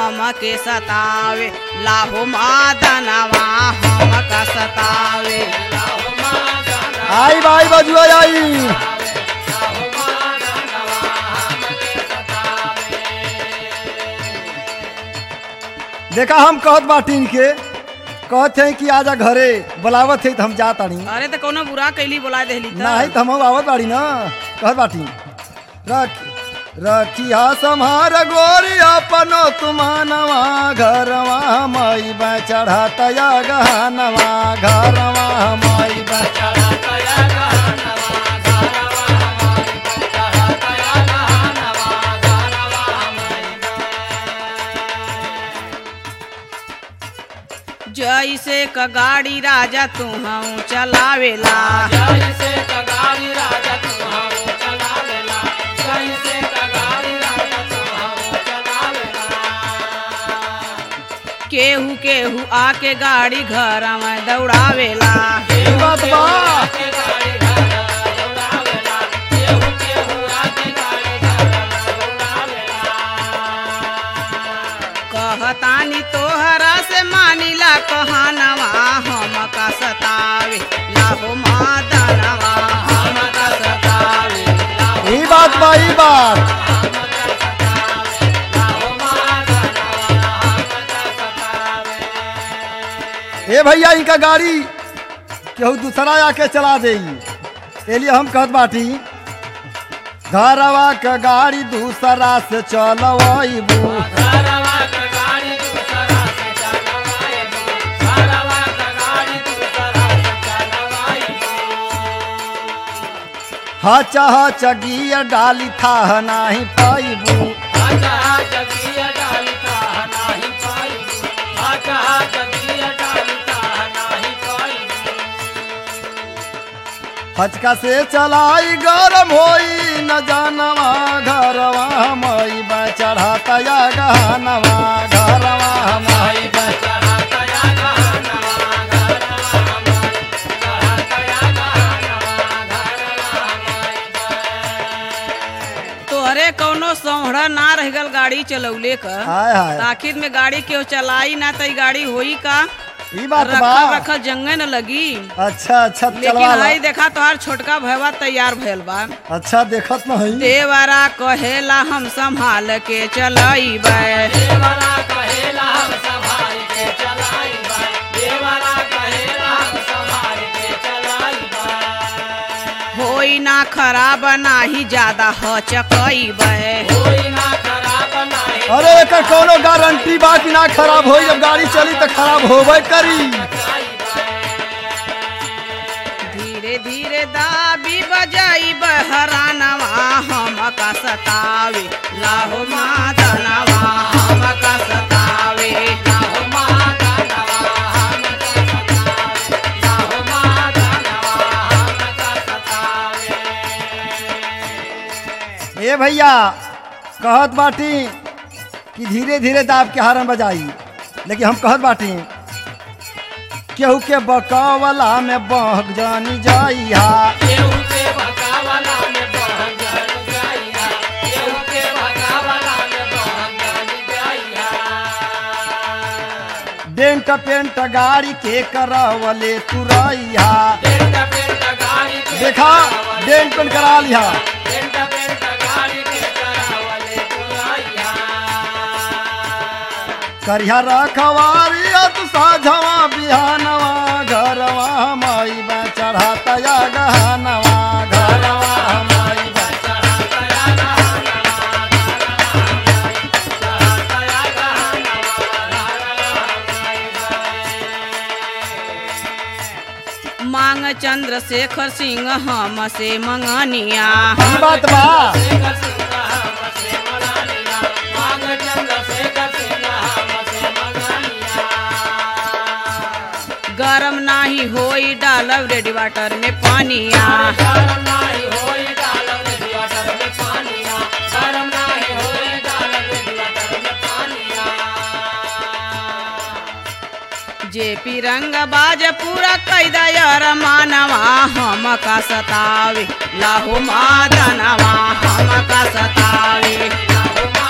हमके सतावे लाहो मादनवा हमका सतावे आई भाई बजुआ आई देखा हम कहत बाटीन के कहत है कि आजा घरे बुलावत है तो हम जा तानी अरे तो कोनो बुरा कैली बोला देली त नहीं तो हम आवत बाड़ी ना कहत बाटी रख रखिया सम्हार गोरी अपनो तुमानवा घरवा माई बा चढ़ाता या गहनवा घरवा माई बा जैसे क गाड़ी राजा तू हम चलावेला केहू केहू आके गाड़ी घर में दौड़ावेला ई बात बा कहतानी तोहरा से मानिला कहानवा हमका सतावे लाहो मादनवा हमका सतावे ई बात बा ई बात ए भैया इनका गाड़ी केहू दूसरा आके चला दे एलिए हम कहत बाटी घरवा के गाड़ी दूसरा से चलवाइबू हच हच गियर डाली था नाही पाइबू हचका से चलाई गरम होई न जानवा घरवा मई बा चढ़ाता या गहनवा घरवा मई बा तोहरे कौनो सौहरा ना रह गल गाड़ी चलौले क हाय हाय आखिर में गाड़ी केहू चलाई ना त ई गाड़ी होई का ई बात बा रखल रखल जंगे न लगी अच्छा अच्छा लेकिन चलवा ला। हई देखा तोहार छोटका भैया तैयार भइल बा अच्छा देखत न हई देवरा कहेला हम संभाल के चलइबे होई ना खराब नाही ज्यादा हचकइबे अरे एकर कोनो गारंटी बा कि ना खराब होई जब गाड़ी चली तो खराब होबे करी धीरे धीरे दाबी बजाई बहरानवा हमका सतावे लाहो मादनवा हमका सतावे लाहो मादनवा हमका सतावे लाहो मादनवा हमका सतावे ए भैया कहत बाटी कि धीरे धीरे दाब के हारन बजाई लेकिन हम कहत बाटी केहू के बकावला में बह जानी जाई हा डेंट पेंट गाड़ी के करवले तुरैया देखा डेंट पेंट करा लिहा करिया रखवारी तू साझवा बिहानवा घरवा माई बा चढ़ाता या गहनवा घरवा माई बा मांग चंद्रशेखर सिंह हम से मंगनिया ई बात बा गरम नाही होई डालब रेडी वाटर में पानिया जेपी रंग बाज पूरा कैदा यार मानवा हम का सतावे लाहो मादनवा हम का सतावे लाहो